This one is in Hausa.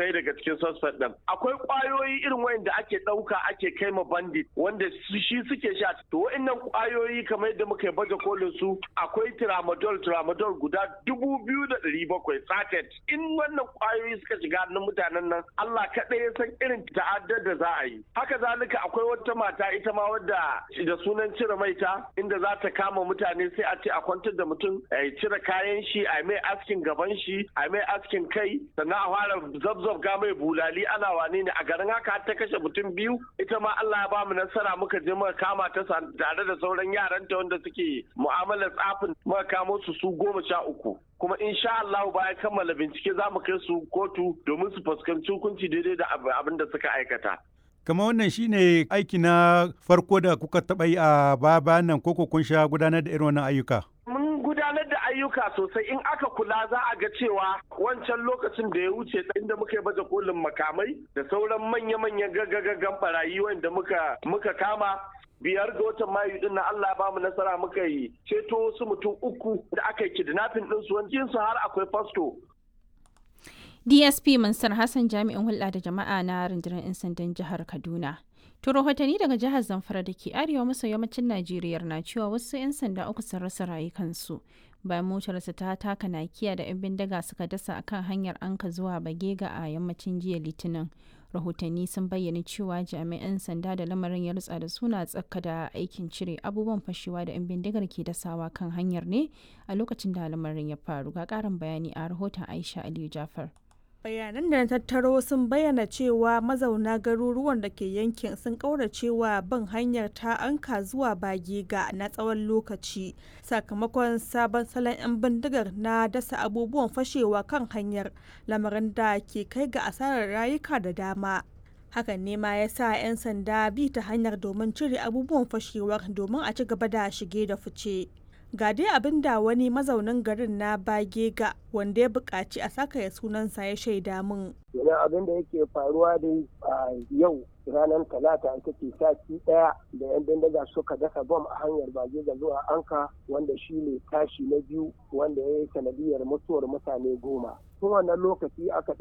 ɗaya daga cikin suspect ɗin akwai ƙwayoyi irin wayanda ake ɗauka ake kai ma bandit wanda shi suke sha to wa'annan ƙwayoyi kamar yadda muka baje kolin su akwai tramadol tramadol guda dubu biyu da ɗari bakwai satet in wannan ƙwayoyi suka shiga hannun mutanen nan Allah kaɗai ya san irin ta'addar da za a yi haka zalika akwai wata mata ita ma wadda da sunan cire maita inda za ta kama mutane sai a ce a kwantar da mutum a cire kayan shi a mai askin gaban shi a mai askin kai sannan a fara zabzab ga mai bulali ana wane ne a garin haka ta kashe mutum biyu ita ma Allah ya bamu nasara muka je muka kama ta tare da sauran yaranta wanda suke mu'amalar tsafin muka kamo su su goma sha uku kuma insha Allah bayan kammala bincike za mu kai su kotu domin su fuskanci hukunci daidai da abin da suka aikata. Kama wannan shine aiki na farko da kuka taɓa yi a baya nan koko kun sha gudanar da irin wannan ayyuka? Mun gudanar da ayyuka sosai in aka kula za a ga cewa wancan lokacin da ya wuce inda muka yi baje kolin makamai da sauran manya-manyan gaggagaggan barayi wanda muka muka kama biyar ga watan mayu din na Allah ba mu nasara muka yi ceto wasu mutum uku da aka yi kidnapping din su wani su har akwai fasto DSP Mansur Hassan jami'in hulɗa da jama'a na rundunar 'yan sandan jihar Kaduna. To rahotanni daga jihar Zamfara da ke arewa maso yammacin Najeriya na cewa wasu 'yan sanda uku sun rasa rayukansu bayan motarsa ta taka nakiya da 'yan bindiga suka dasa akan hanyar anka zuwa Bagega a yammacin jiya Litinin. Rahotanni sun bayyana cewa jami'an sanda da lamarin ya rutsa da suna tsaka da aikin cire abubuwan fashewa da 'yan bindigar ke dasawa kan hanyar ne a lokacin da lamarin ya faru. Ga ƙarin bayani a rahoton Aisha Aliyu Jafar. bayanan da na tattaro sun bayyana cewa mazauna garuruwan da ke yankin sun kauracewa bin hanyar ta anka zuwa bagega na tsawon lokaci sakamakon sabon salon 'yan bindigar na dasa abubuwan fashewa kan hanyar lamarin da ke kai ga asarar rayuka da dama hakan ne ma ya sa 'yan sanda bi ta hanyar domin cire abubuwan fashewar domin a ci gaba da shige da fice ga dai abin da wani mazaunin garin na bagega wanda ya buƙaci a saka ya sunansa ya shaida min. Yana abin da yake faruwa dai a yau ranar talata ita ce sati ɗaya da yan bindiga suka dasa bom a hanyar bagega zuwa anka wanda shi ne tashi na biyu wanda ya yi sanadiyar mutuwar mutane goma. Tun wannan lokaci aka